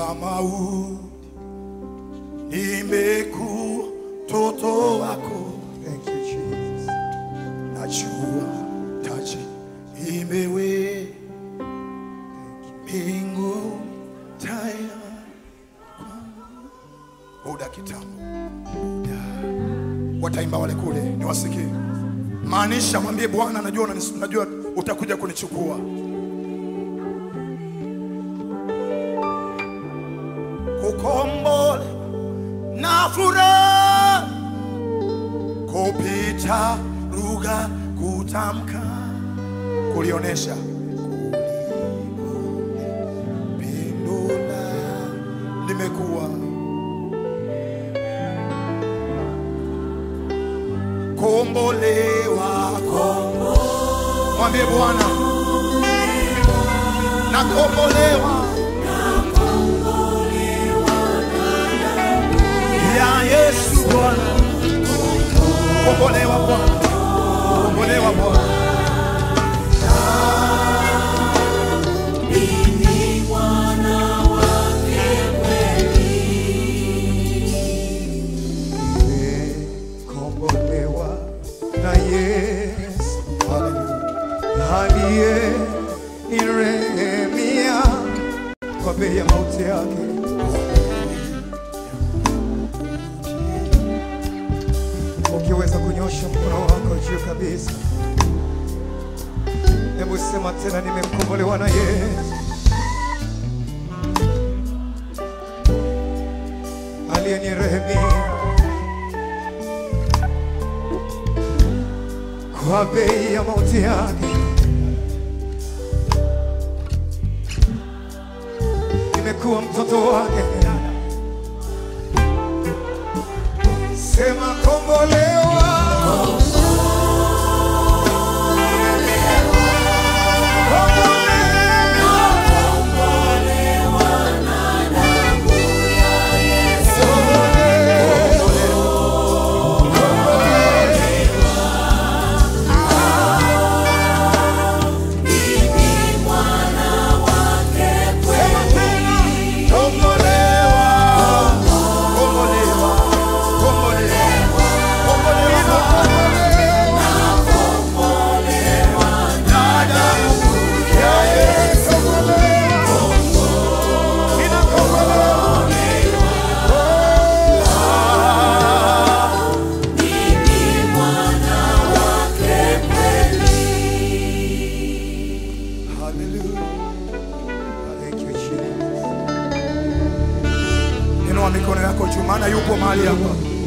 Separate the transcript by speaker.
Speaker 1: wa mauti, nimekuwa mtoto wako.
Speaker 2: Thank you, Jesus.
Speaker 1: Najua taji imewe mbinguni tayari kwangu. Muda kitambo, muda wataimba wale kule, niwasikie. Maanisha, mwambie Bwana, najua, unanis- najua utakuja kunichukua. Kukombole na furaha kupita lugha kutamka kulionesha pindula nimekuwa kombolewa mwambie Bwana nakombolewa ya Yesu Bwana kombolewa Bwana kombolewa Bwana
Speaker 2: Nimekombolewa na Yesu aliye nirehemia kwa bei ya mauti yake. Ukiweza kunyosha mkono wako juu kabisa, hebu sema tena, nimekombolewa na Yesu aliyenirehemia kwa bei ya mauti yake. Nimekuwa mtoto wake, sema kombolewa. Thank you, Jesus.
Speaker 1: Inua mikono yako juu, maana yupo mahali hapa.